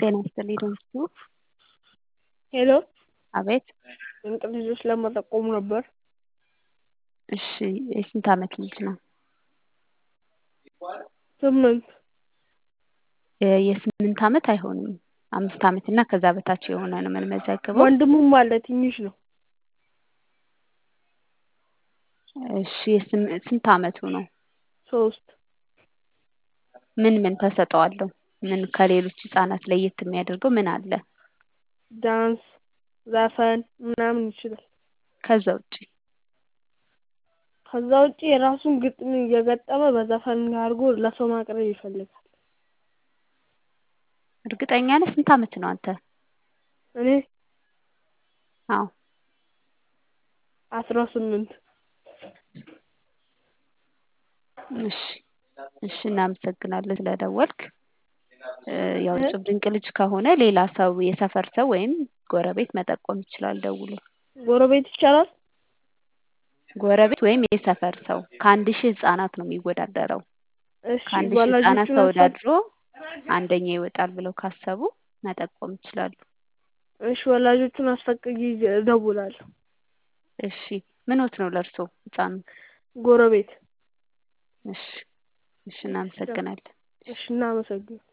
ጤና ይስጥልኝ ደምሱ። ሄሎ አቤት። ድንቅ ልጆች ለመጠቆም ነበር። እሺ የስንት ዓመት ልጅ ነው? ስምንት የ- የስምንት ዓመት አይሆንም። አምስት ዓመት እና ከዛ በታች የሆነ ነው የምንመዘግበው። ወንድሙም አለ ትንሽ ነው። እሺ የስም- ስንት ዓመቱ ነው? ሶስት ምን ምን ተሰጥኦ አለው? ምን ከሌሎች ህጻናት ለየት የሚያደርገው ምን አለ? ዳንስ፣ ዘፈን ምናምን ይችላል። ከዛ ውጪ ከዛ ውጪ የራሱን ግጥም እየገጠመ በዘፈን አድርጎ ለሰው ማቅረብ ይፈልጋል። እርግጠኛ ነህ? ስንት ዓመት ነው አንተ? እኔ አዎ አስራ ስምንት እሺ እሺ እናመሰግናለን ስለደወልክ። እ፣ ያው እጹብ ድንቅ ልጅ ከሆነ ሌላ ሰው የሰፈር ሰው ወይም ጎረቤት መጠቆም ይችላል ደውሎ። ጎረቤት ይቻላል? ጎረቤት ወይም የሰፈር ሰው ከአንድ ሺህ ህጻናት ነው የሚወዳደረው። እሺ ከአንድ ሺህ ህጻናት ወላጆቹን አስፈ ተወዳድሮ አንደኛ ይወጣል ብለው ካሰቡ መጠቆም ይችላሉ። እሺ ወላጆቹን አስፈቅጄ እደውላለሁ። እሺ ምኖት ነው ለእርሶ ህጻኑ? ጎረቤት እሺ እሺ እናመሰግናለን። እሺ እናመሰግን